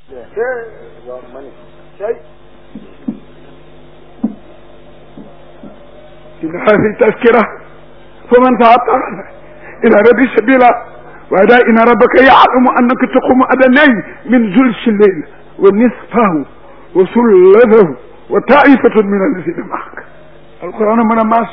waaw ma ne tey إن هذه تذكرة فمن تعطل إلى رب سبيلا وأدا إن ربك يعلم أنك تقوم أدني من ثلث الليل ونصفه وثلثه وطائفة من الذين معك القرآن من الناس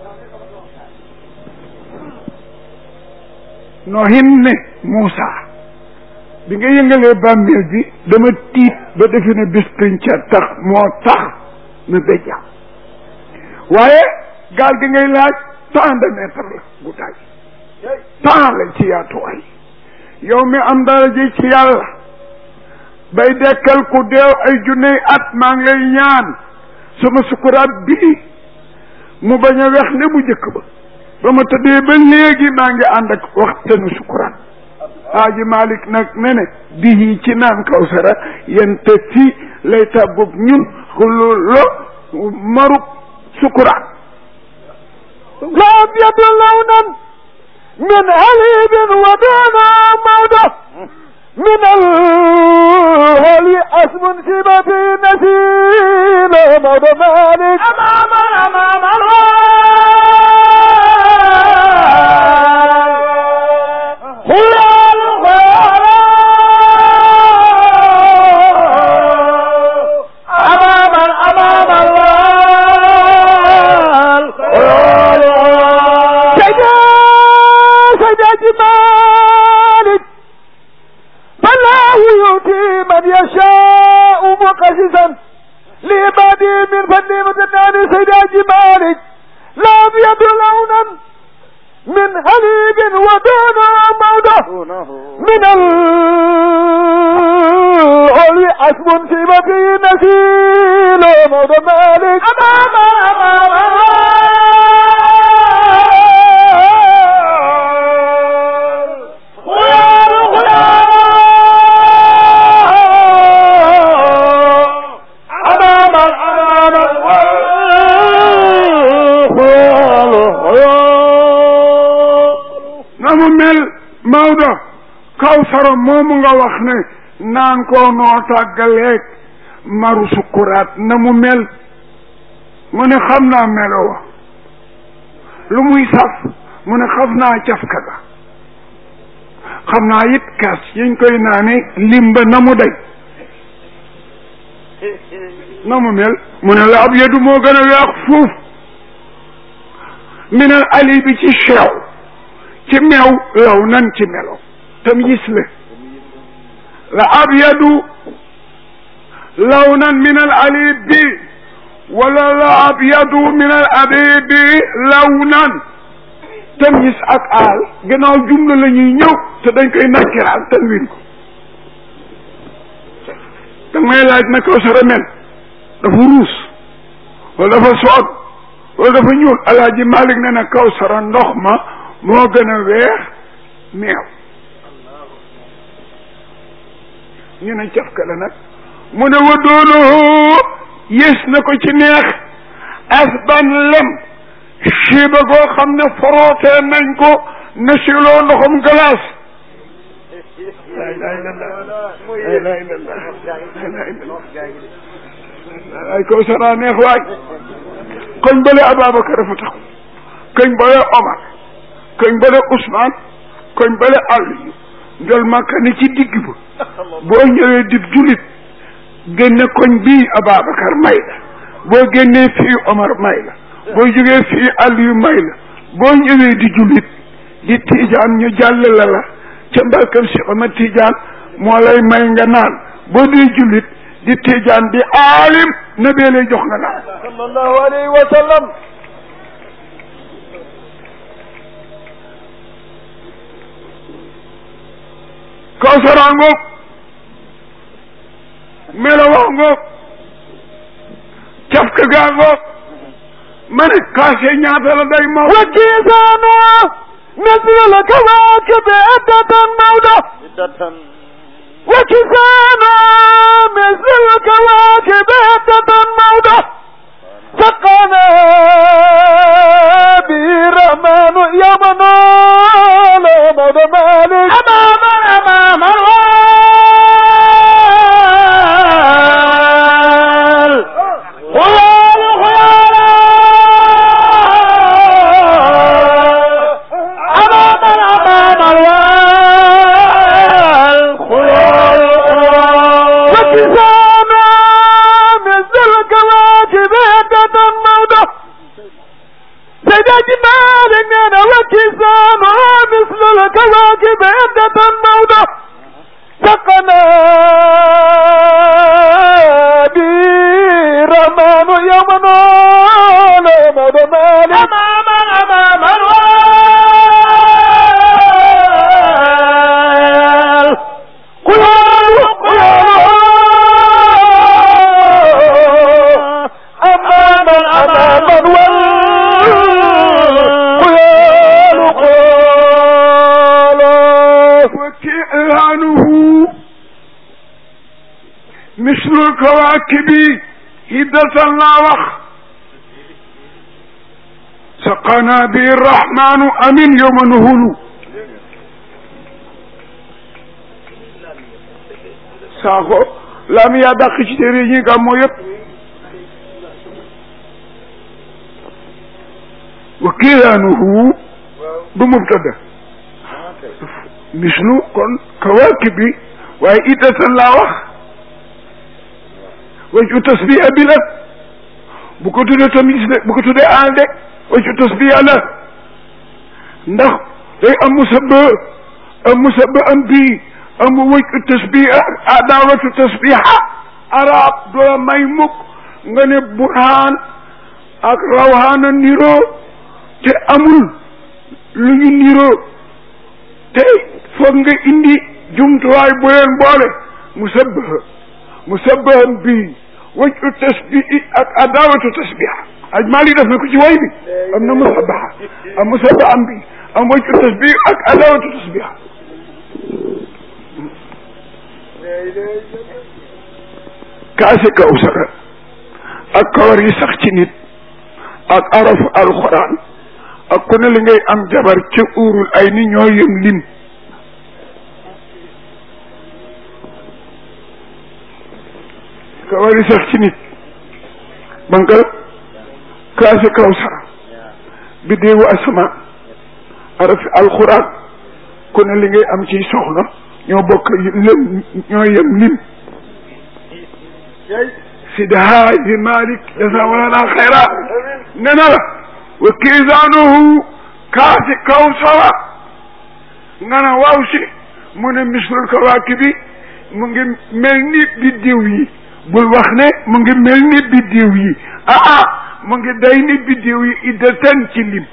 nohin ne Moussa bi nga yëngalee bàmmeel bi dama tiit ba defe ne bis pinca tax moo tax na béjja waaye gaal gi ngay laaj tant de mètre la guddaay tant la ci yaatuwaay yow mi am dara ji ci yàlla bay dekkal ku deew ay junney at maa ngi lay ñaan sama sukuraat bii mu bañ a wex ne bu njëkk ba ba ma tëddee ba léegi maa ngi ànd ak waxtanu sukuraat Haaji Malik nag ne ne bii ci naan kawsara yente fi lay tàggub ñun xullo marub sukuraat لا أبيض لونا من هليب ودون موضة من الهلي اسم شبة نسيل موضة مالك أمام أمام الغال خيال خيال أمام أمام الغال خيال سجا سجا جمالك فالله يؤتي من يشاء مقسسا لعباده من فضل متنان سيدا جمالك لا أبيض لونا من حليب ودون موضة من العلي اسم في مكي نسيل موضة مالك أمام أمام خيار خيار أمام أمام خيار خيار na mu mel Maodo kawsara moomu nga wax ne naan koo noo tàggaleeg maru sukuraat na mu mel mu ne xam naa melo wa lu muy saf mu ne xam naa cafka ga xam naa it kaas yiñ koy naane limba na mu day na mu mel mu ne la ab yedu moo gën a weex fuuf minal ali bi ci cheew ci meew law nan ci melo tam gis le la abyadu lawnan min al alibi wala la abyadu min al abibi lawnan tam gis ak aal gannaaw jumla la ñuy ñëw te dañ koy nakkiraal tanwin ko da may laaj na kaw sara mel dafa ruus wala dafa soog wala dafa ñuul alaaji Malik ne na kaw sara ndox ma moo gën a weex meew ñu ne cafka la nag mu ne wa doonoo yées na ko ci neex asban lem siiba goo xam ne forootee nañ ko ne siloo ndoxum glace la ilaha illallah la ilaha illallah la ilaha illallah ay kaw sara neex waay koñ bale Ababacar dafa taxaw koñ bale Omar koñ bale Ousmane koñ bale Aliou njol makka ni ci digg ba boo ñëwee dib julit génne koñ bii Ababacar may la boo génnee fii Omar may la boo jógee fii Aliou may la boo ñëwee di julit di tiijaan ñu jàll la la ca mbalkam si Omar tiijaan moo lay may nga naan boo dee julit di tiijaan di aalim na bee lay jox nga naan sallallahu alayhi wa sallam kawsara ngoog melawa ngoog cafka gaa ngoog ma ne kaase ñaata la day maw وكيسانا نزل الكواكب عدة موضة وكيسانا مثل الكواكب عدة موضة سقانا به الرحمن يوم نال موضة مالك أمام أمام وكسانا مثل الكواكب عدة موضة سيد جمالنا وكسانا مثل الكواكب عدة موضة سقنا برمان يومنا لما دمان أماما أماما قيال قيال أماما أماما والقيال قيال وكيانه مثل الكواكب هدة لا وخ سقنا به الرحمن أمين يوم نهول saako lam yaa dàq ci téere yi gàmmoo yëpp wa kiilaanuhu du mubtada mislu kon kawaakib bi waaye iddatan laa wax waju tasbiya bi la bu ko tuddee tamis de bu ko tuddee aan de waju tasbiya la ndax day am musabba am musabba am bii am waju tasbiya adawatu tasbiha arab du la may mukk nga ne burhaan ak rawhaana niroo te amul lu ñu niroo te foog nga indi jumtuwaay bu leen boole musabbaha musabbahan bii waju tasbihi ak adawatu tasbiha aj maali def na ko ci way bi am na musabbaha am musabbahan bi am waju tasbihi ak adawatu tasbiha kaase kawsara ak kawar yi sax ci nit ak arafu alquran ak ku ne li ngay am jabar ca uurul ay ni ñoo yem lim kawar yi sax ci nit bankal kaase kawsara biddeewu asamaan arafi alquran ku ne li ngay am ciy soxna ñoo bokk lim ñoo yem lim Sidi Haaji Malik jazaawalana xayra ne na la wa kiisaanuhu kaasi kawsara nga ne waaw si mu ne mislul kawaakibi mu ngi mel ni biddiw yi bul wax ne mu ngi mel ni biddiw yi ah ah mu ngi day ni biddiw yi iddatan ci lim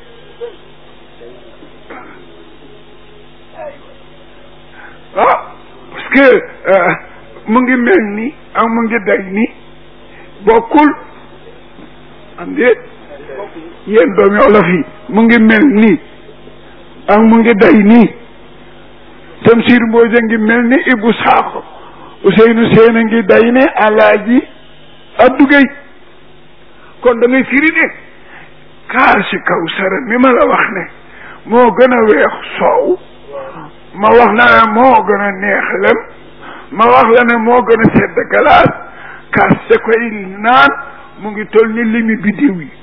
ah parce que mu ngi mel ni ak mu ngi day ni bokkul am déet yéen doomi olof yi mu ngi mel nii ak mu ngi day nii Tamsir Mbooja ngi mel ni Ibu Saako Ousseynou Seen a ngi day ne Alaaji Abdou Gueye kon da ngay firi ne kaasi Kawsara mi ma la wax ne moo gën a weex soow ma wax la ne moo gën a neex lem ma wax la ne moo gën a sedd galaas kaas sa koy naan mu ngi toll ni limi biddiw yi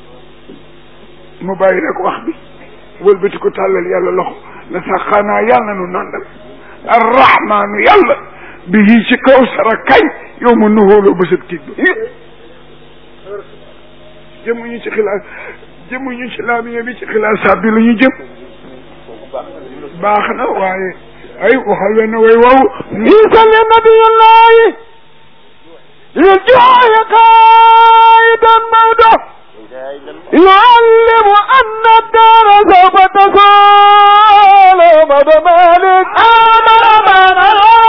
mu bàyyi rek wax bi wëlbati ko tàllal yàlla loxo na sax xanaa yàlla nu nandal arrahmaanu yàlla bi yii ci kaw sara kañ yow ma nuhooloo ba sab tiit ba jëmuñu ci xilaas jëmuñu ci laamiya bi ci xilaasaat bi la ñu jëm baax na waaye ay waxal leen way wow يسل نبي الله للجوع قائدا موته يعلم أن الدار سوف تزول مدى مالك آمن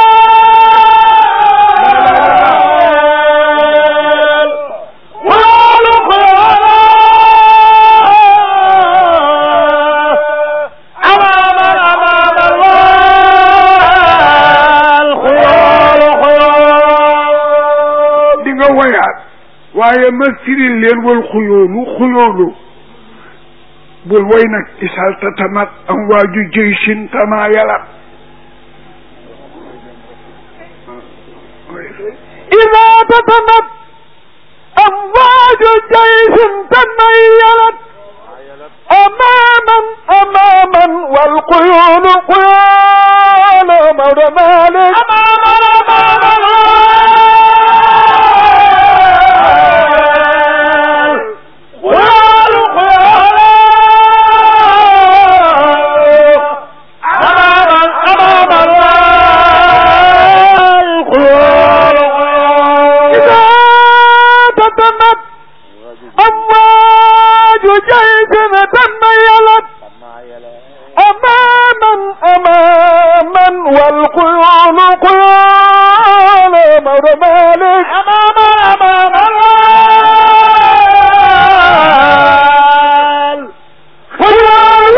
di nga woyaat waaye ma firil leen wal xuyoolu xuyoolu bul woy nag isal tatamat am waaju jëy sin tama yàlla إذا تتمت أمواج جيش تميلت أماما أماما والقيون قيان مولى مالك أماما أماما Maodo Malick amaama amaama laal xuyal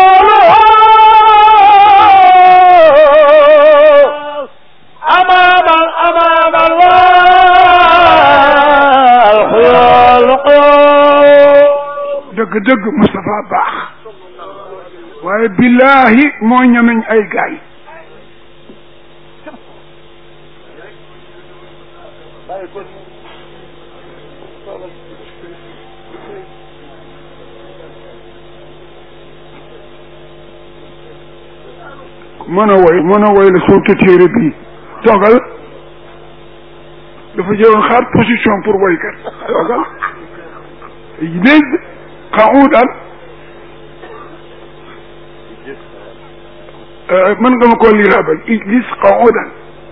xuyal amaama amaama laal xuyal xuyal dëgg dëgg Moustapha baax waaye billahi moo ñameñ ay gaay mën a woy mën a woy la surtout téere bii toogal dafa jëloon xaar position pour woykat toogal dégg xawudan mën nga ma koo liiraabal ijlis xawudan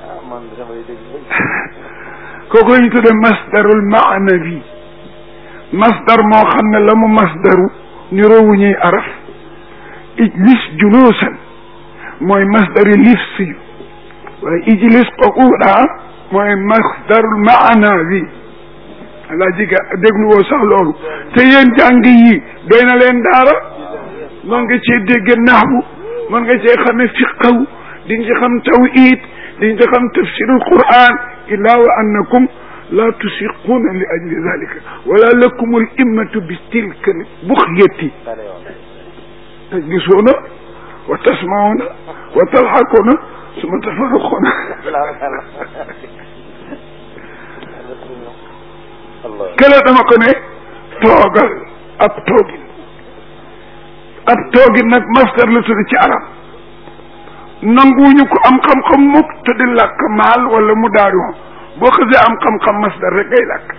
kooku la ñu tudde masdarul maanawi masdar moo xam ne la mu masdaru niroowu ñuy araf ijlis juluusan mooy masdari lifs yu waaye ijlis quuda mooy masdarul maanawi alaa jiga déglu woo sax loolu te yéen jàng yi doy na leen daara mën nga cee dégg naxwu mën nga cee xame fiqaw di nga ci xam tawhid di nga ci xam tafsirul quran illa wa annakum la tusiquuna li ajli dalika wala lakum al immatu bi tilka buxyati tajlisuuna wa tasmauna wa talxaquuna suma tafarruquuna kële dama ko ne toogal ab toogin ab toogin nag masdar la tudd ci arab nanguwuñu ko am xam-xam mukk te di làkk maal wala mu daarion boo xasee am xam-xam masdar rek ngay làkk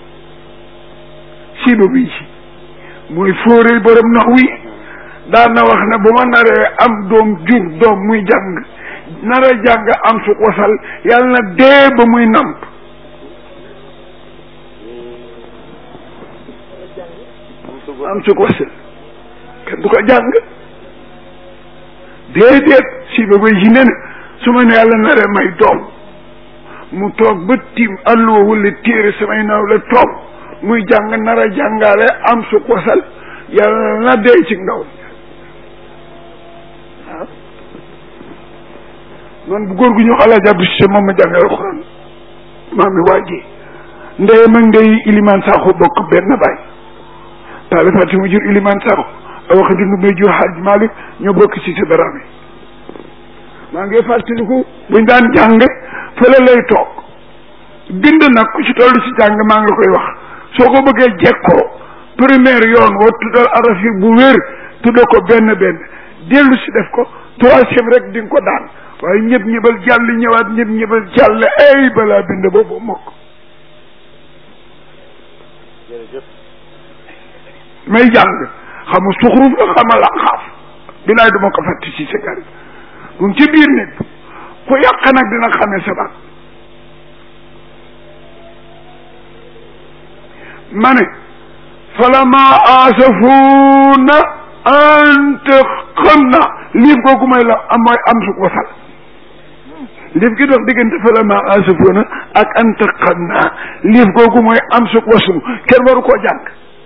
siiba bi ci mooy fóoree borom nax wi daan na wax ne bu ma naree am doom jur doom muy jàng nara jàng am su wasal yàlla na dee ba muy namp am su wasal kenn du ko jàng déedéet si ba bay si ne ne su ma ne yàlla naree may doom mu toog ba tiim alluwa wala téere samay naw la toog muy jàng nara jàngaale am su wasal yàlla na dee ci ndaw waaw man bu góor gu ñu xalaat jàpp si moom ma jàngal alxuraan maa mi waajee ndey mag ndey ilimaan saaxo bokk benn baay taale fàtte mu jur ilimaan saaxo a waxa dindu may jur xaaj Malick ñoo bokk ci sa dara mi maa ngi fàttaliku buñ daan jàng fële lay toog bind nag ku ci toll ci jàng maa ngi koy wax soo ko bëggee jekkoo première yoon woo tuddal araf yi bu wér tudda ko benn benn dellu si def ko troisième rek di nga ko daan waaye ñëpp ñëbal jàll ñëwaat ñëpp ñëbal jàll ay balaa bind boobu mokk may jàng xamu suxruf la xama la xaaf bilaay duma ko fàtti ci sa gari mu ngi ci biir nit ku yàq nag dina xamee sa baat ma ne falama asafuuna ante xam na liif googu may la am mooy am su wasal liif gi dox diggante falama asafuuna ak ante xam na liif googu mooy am su wasu kenn waru koo jàng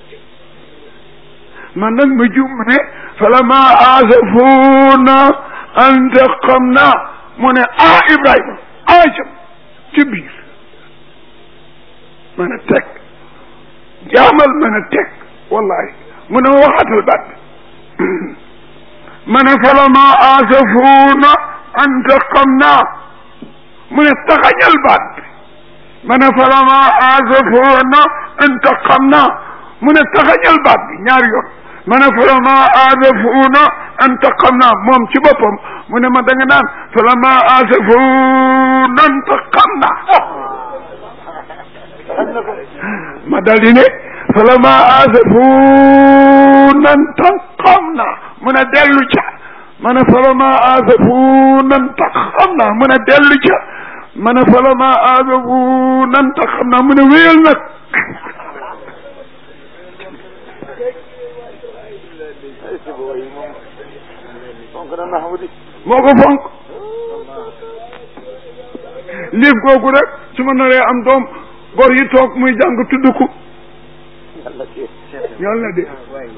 man nag ma jum ne falama asafuuna ante xam na mu ne ah Ibrahima ah jëm ci biir mën a teg jaamal mën a teg wallahi mu ne waxatal baat bi ma ne falama asafuuna antaqamna mu ne taxañal baat bi ma ne falama asafuuna antaqamna mu ne taxañal baat bi ñaari yoon ma ne falama asafuuna antaqamna moom ci boppam mu ne ma da nga naan falama asafuuna antaqamna ma dal di ne falama asafuuna intaqamna mu ne dellu ca ma ne falama asafuuna intaqamna mu ne dellu ca ma ne falama asafuuna intaqamna mu ne wéyal nag moo ko fonk liif googu rek su ma naree am doom gor yi toog muy jàng tudd ko yàlla de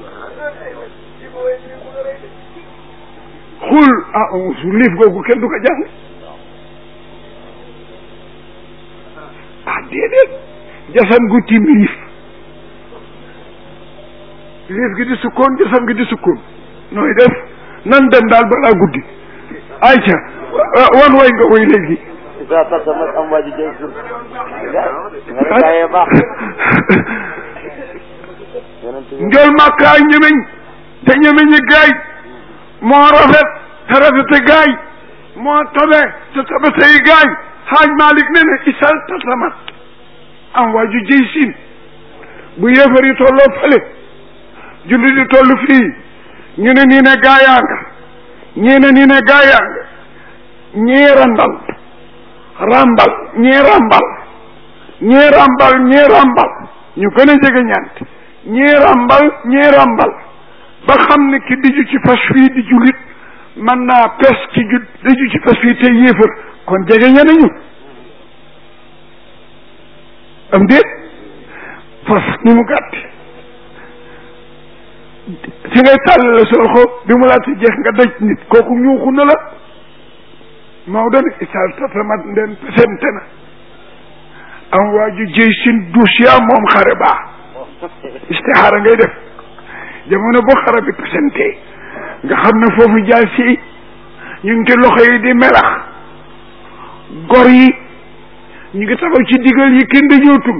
xul ah su liif googu kenn du ko jàng ah déedéet jasan gu tiim liif liif gi di sukkoon jasan gi di sukkoon nooy def nan dem daal balaa guddi ayca wan way nga way léegi isa tasamat am waa ji jëy sur nga ne gaayee baax yonent bi njol màkkaay ñemeñ te ñemeñi gaay moo rafet te rafete gaay moo tabe te tabe tey gaay xaaj malik ne ne isal tasamat am waa ju jëy siin bu yéefar yi tolloo fële julli di toll fii ñu ne nii ne gaayaa nga ñii ne nii ne gaayaa nga ñii randal rambal ñii rambal ñii rambal ñii rambal ñu gën a jege ñant ñii rambal ñii rambal ba xam ne ki diju ci fas fii di julit mën naa pes ci ju diju ci fas fii te yéefar kon jege ña nañu am déet fas ni mu gàtti si ngay tàllale sa loxo bi mu laata jeex nga daj nit kooku ñuuxu na la Maodo ne isal tatamat ndeen pesente na am waa ju jëy sin duusiya moom xare baa istixaara ngay def jamono boo xare bi pesente nga xam ne foofu jaay si ñu ngi ci loxo yi di melax gor yi ñu ngi taxaw ci digal yi kenn dañoo tum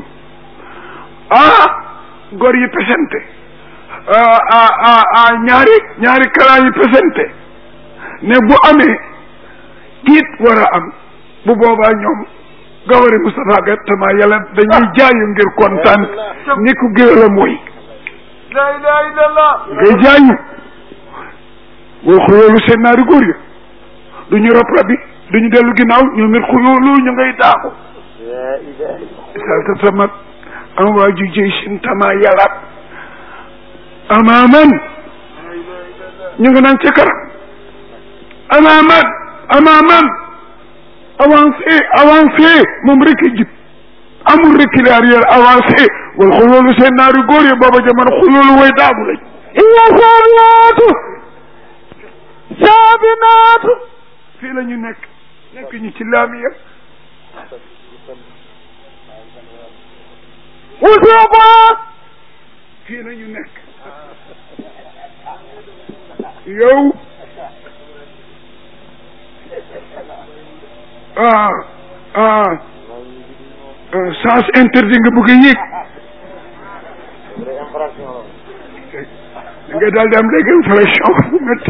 ah gor yi pesente ah ah ah ñaari ñaari kalaa yi pesente ne bu amee tiit war a am bu boobaa ñoom gawari Moustapha Gattama yàlla dañuy jaayu ngir kontaan ni ku géwél a mooy la ilaha illallah ngay jaayu boo xuyoolu seen naari góor ya du ñu rob rabi du ñu dellu ginnaaw ñoom it xuyoolu ñu ngay daaxu la ilaha illallah salta tamat am waa ju jëy sin tama yàllaat amaaman ñu ngi naan ca kanam amaaman amaaman avancé avancé moom rek a jib amul recul arrière avancé wal xuloolu seen naari góor yi booba jamono xuloolu way daagu lañ iya saabinaatu saabinaatu fii la ñu nekk nekk ñu ci laamiya wusuuba fii la ñu nekk yow ah ah ah sens interdit nga bëgg a yéeg da nga daal di am léegi infraction bu métti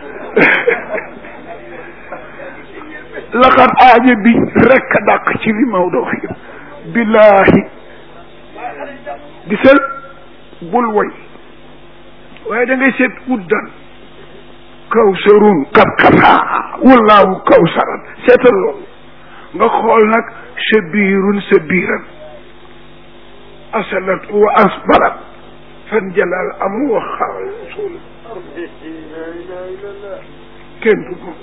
laqad aaje bi rek a dàq ci li Maodo wax yëpp billahi gisal bul woy waaye da ngay seet uddan kawsarun kat kataa wallaahu kawsaran seetal loolu nga xool nag sa biirun sa biiran asalat wa asbarat fan jalal amu wa xaal suul kenn du moom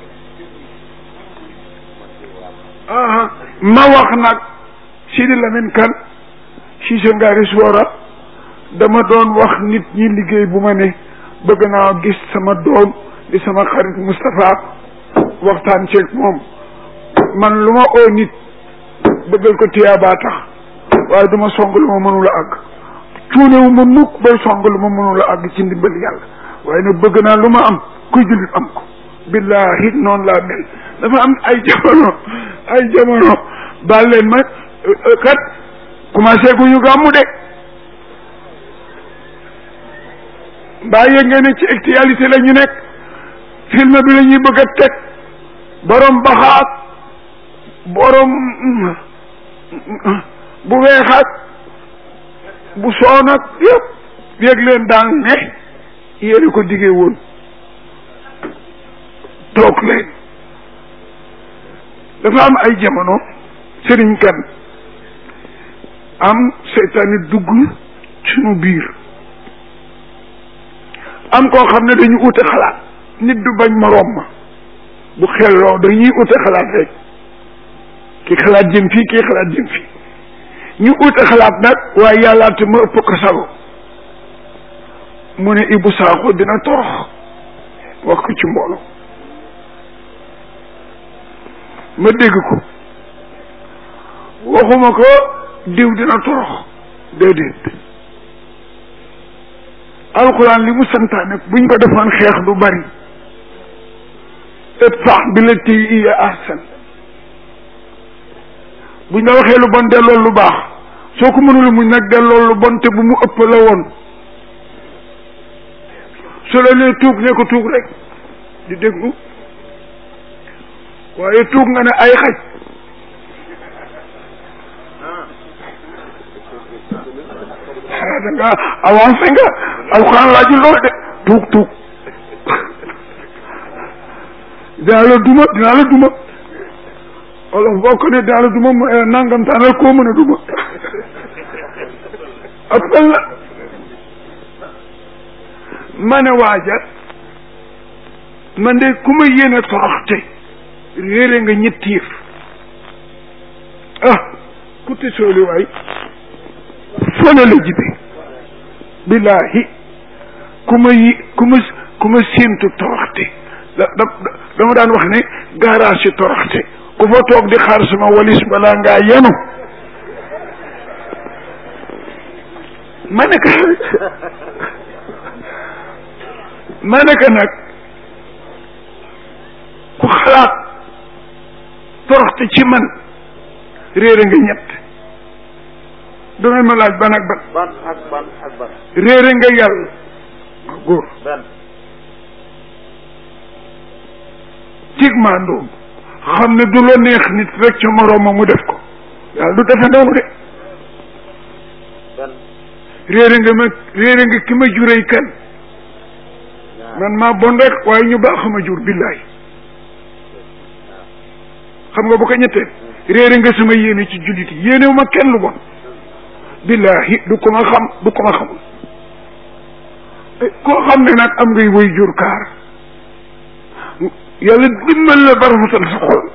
aha ma wax nag Sidi Lamine Kan si sa ngaari suwara dama doon wax nit ñi liggéey bu ma ne bëgg naa gis sama doom di sama xarit Moustapha waxtaan ceeg moom man lu ma oo nit bëggal ko tiyaabaa tax waaye duma song lu ma mënula àgg cuunewu ma mukk bay song lu ma mënula àgg ci ndimbal yàlla waaye nag bëgg naa lu ma am kuy jullit am ko billahi noonu laa mel dafa am ay jamono ay jamono baal leen ma kat commencé gu ñu gàmmu de mbaa yëg ngeen ne ci actualité la ñu nekk film bi la ñuy bëgg a teg borom baxaat borom bu weexaat bu soonat yëpp yëg leen daal ne yéen ko diggee woon toog leen dafa am ay jamono sëriñ kan am seytaane dugg suñu biir am koo xam ne dañu ute xalaat nit du bañ moroom ma bu xelloo dañuy ute xalaat rek kii xalaat jëm fii kii xalaat jëm fii ñu ut xalaat nag waaye yàllaate ma ëpp ko sago mu ne Ibou Sakho dina torox wax ko ci mbooloo ma dégg ko waxuma ko diw dina torox déedéet alxuraan li mu santaane buñ ko defoon xeex du bari idfa' billatii hiya ahsan buñ la waxee lu bon delloo lu baax soo ko mënul muñ nag delloo lu bon te bu mu ëpp la woon su la nee tuug ne ko tuug rek di déglu waaye tuug nga ne ay xaj ah da nga avancé nga alxuraan laajul loolu de tuug tuug dinaa la duma dinaa la duma wolof boo ko ne dinaa la duma mu nangam taanal koo mën a duma appel la ma ne waaja man de ku ma yéene toroxte réere nga ñetti yëf ah ku te sooli waay fone la jibe billahi ku ma yi ku ma ku ma séentu toroxte da da dama daan wax ne garage si toroxte ku fa toog di xaar sama walis balaa ngaa yenu ma ne ka ma ne ka nag ku xalaat toroxte ci man réere nga ñett dangay ma laaj ban ak ban ban ak ban ak ban réere nga yàlla góor benn tig maandoom xam ne du la neex nit rek ca morooma mu def ko yàlla du defe noonu de benn réere nga ma réere nga ki ma jurey kan ñaar man maa bon rek waaye ñu baax ma jur billaay xam nga bu ko ñetteel réere nga sama yéene ci jullit yi yéenewu ma kenn lu bon billahi du ko ma xam du ko ma xamul Eh, koo xam ne nag am ngay woy jur kaar yàlla dimbal la ba rafetal sa xol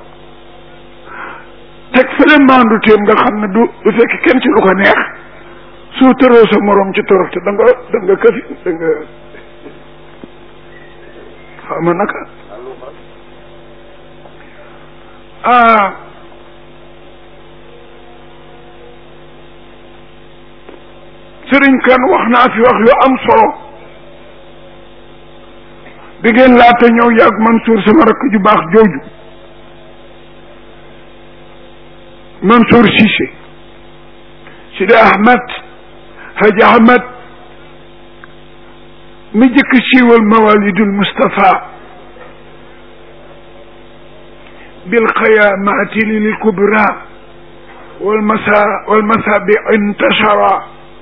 teg fële maandu teem nga xam ne du du fekk kenn ci lu ko neex soo tëroo sa morom ci toroxte da nga da nga këfi da nga xam nga naka ah sëriñ kan wax naa fi wax yu am solo bi ngeen laata ñëw yàgg Mansour sama rakk ju baax jooju Mansour Cissé Sidi Ahmed Haji Ahmed mi jëkk siiwal mawalidul Mustafa bil xayamaati lil kubra wal masa wal masabi intashara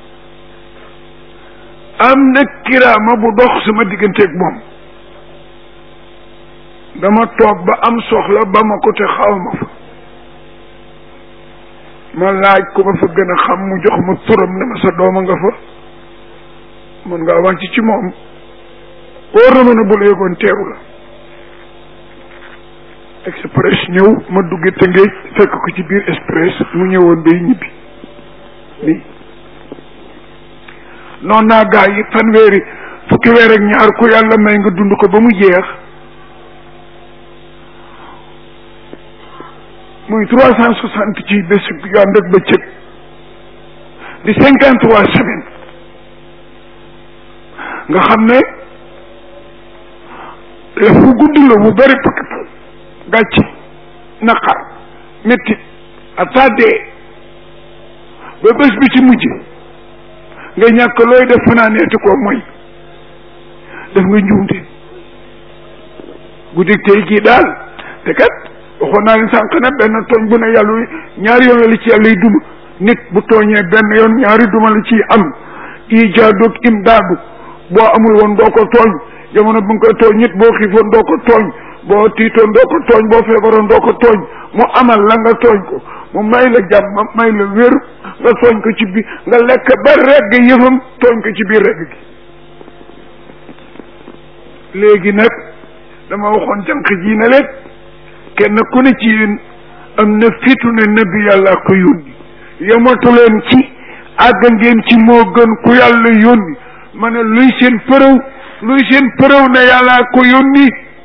am na kiraama bu dox sama digganteeg moom dama toog ba am soxla ba ma ko te xaw ma fa ma laaj ku ma fa gën a xam mu jox ma turam ne ma sa dooma nga fa mën ngaa wàcc ci moom wóor na ma ne bu la yëgoon teeru la express ñëw ma dugge Tëngéej fekk ko ci biir express mu ñëwoon bay ñibbi nii noon naa gaa yi fanweeri fukki weer ak ñaar ku yàlla may nga dund ko ba mu jeex muy trois cent soixante ci bés yu ànd ak bëccëg di cinquante trois semaines nga xam ne la fu gudd la bu bëri pakk gàcci naqar métti attardé ba bés bi ci mujj nga ñàkk looy def fanaaneeti ko mooy def nga njuumte guddi tey gii daal te kat waxoon naa leen sànq ne benn tooñ bu ne yàlla ñaari yoon la ci yàlla duma nit bu tooñee benn yoon ñaari duma la ciy am ijaadug imdaadu boo amul woon doo ko tooñ jamono bu nga koy tooñ nit boo xiifoon doo ko tooñ boo tiitoon doo ko tooñ boo feebaroon doo ko tooñ mu amal la nga tooñ ko mu may la jàmm may la wér nga tooñ ko ci biir nga lekk ba regg yëfam tooñ ko ci biir regg gi léegi nag dama waxoon jànq ji ne leen kenn ku ne ci yéen am na fitu ne nabi yàlla ko yónni yematu leen ci àgg ngeen ci moo gën ku yàlla yónni ma ne luy seen përëw luy seen përëw ne yàlla ko yónni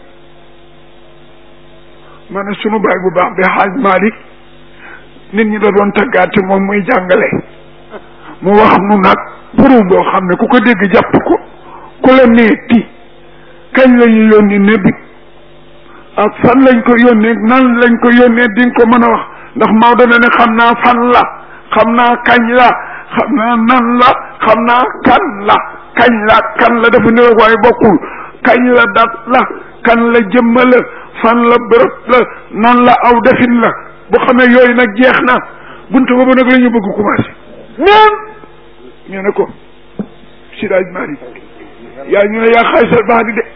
ma ne sunu baay bu baax bi xaaj Malick nit ñi da doon taggaate moom muy jàngale mu wax nu nag përëw boo xam ne ku ko dégg jàpp ko ku la neeti kañ la ñu yónni nabi ak fan lañ ko yónnee nan lañ ko yónnee di nga ko mën a wax ndax Maodo na ne xam naa fan la xam naa kañ la xam naa nan la xam naa kan la kañ la kan la dafa niroog waaye bokkul kañ la dat la kan la jëmma la fan la bërëb la nan la aw defin la bu xamee yooyu nag jeex na buntu boobu nag la ñu bëgg commencé ñoom ñu ne ko Sidaaj Mari yaa ñu ne yaa xaysal baax di de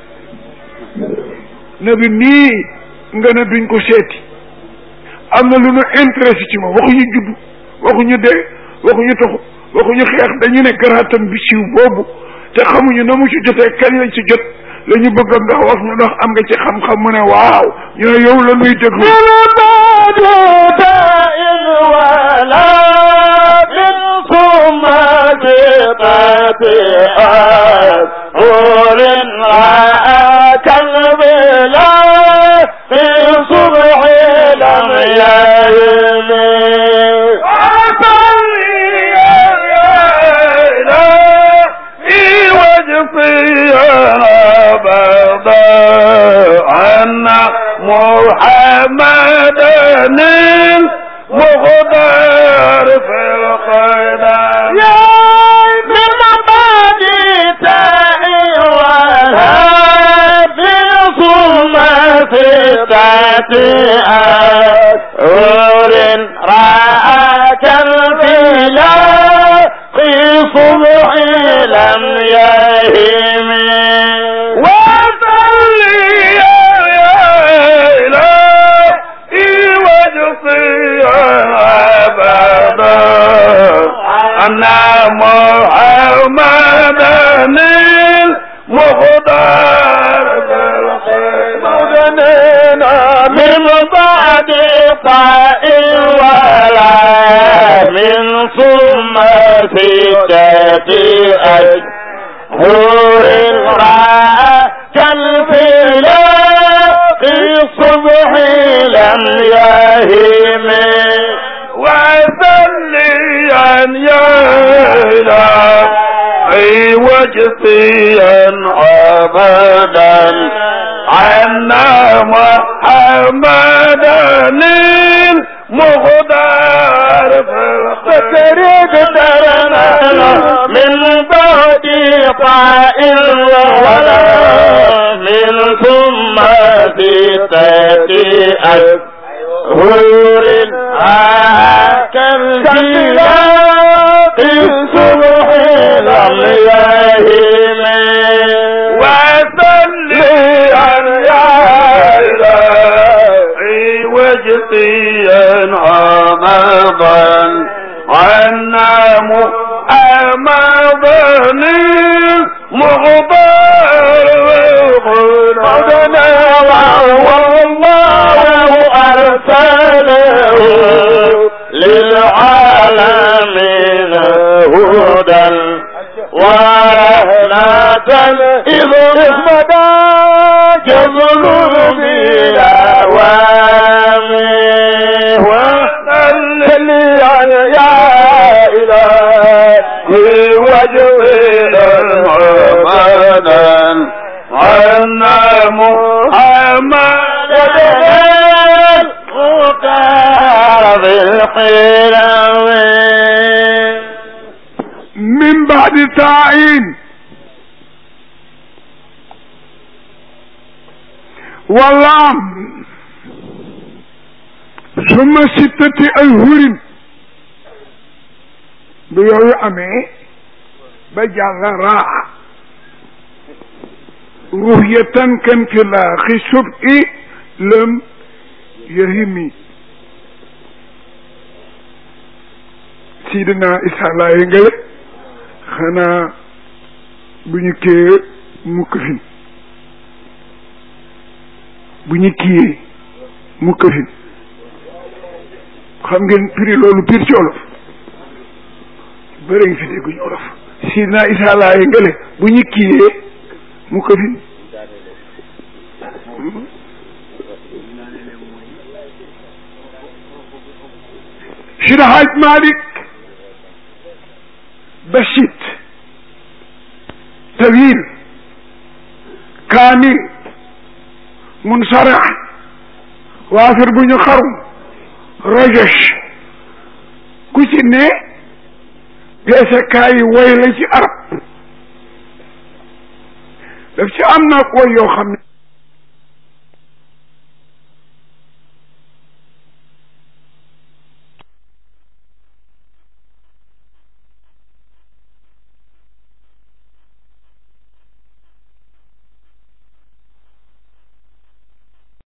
ne bi nii nga ne duñ ko seeti am na lu ñu intéressé ci moom waxuñu judd waxuñu dee waxuñu toxu waxuñu xeex dañu ne garaatam bi siiw boobu te xamuñu na mu ci jotee kañ lañ ci jot la ñu bëgg ndax wax ñu ndax am nga ci xam-xam mu ne waaw ñu ne yow la nuy déglu محمد المغدر في القدر يا من مبادئ والهادي ثم في أور رأك الفلاق صبح لم يهم أن محمد المختار بالخير من بعد طائر ولا من ثم ستة أشهر رأى كالفلاق الصبح لم يهم وذليا يا إلهي وجفيا أبدا عنا محمدا المغدار فتريد درنا من بعد طائر ولا من ثم ستة أشهر كالجلاق الصبح لم يهم وصليا يا إلهي وجطيا عمضا عنا محمدا مغبر قدنا والله أرسله للعالمين هدى ورهنة إذ اسمدا جزل بالأوامر وصلي يا إلهي وجهنا محمدا عنا محمدا المختار بالقلم من بعد تعيين والله ثم ستة أشهر بيوي أمي بجعل راعة رؤية كان في الآخر سبع لم يهمي sidina isa laaye ngale xanaa bu ñu kiyee mukk fin bu ñu kiyee mukk fin xam ngeen prix loolu pire ci olof bëri ngi fi dégguñu olof si naa isaa laaye ngële bu ñu kiiyee mu ko fi Seydi Hajj Malik basit tawil kaamil munsara waafir bu ñu xarum rajosh ku ci ne peesekaay yi woy la ci arab daf ci am nag woy yoo xam ne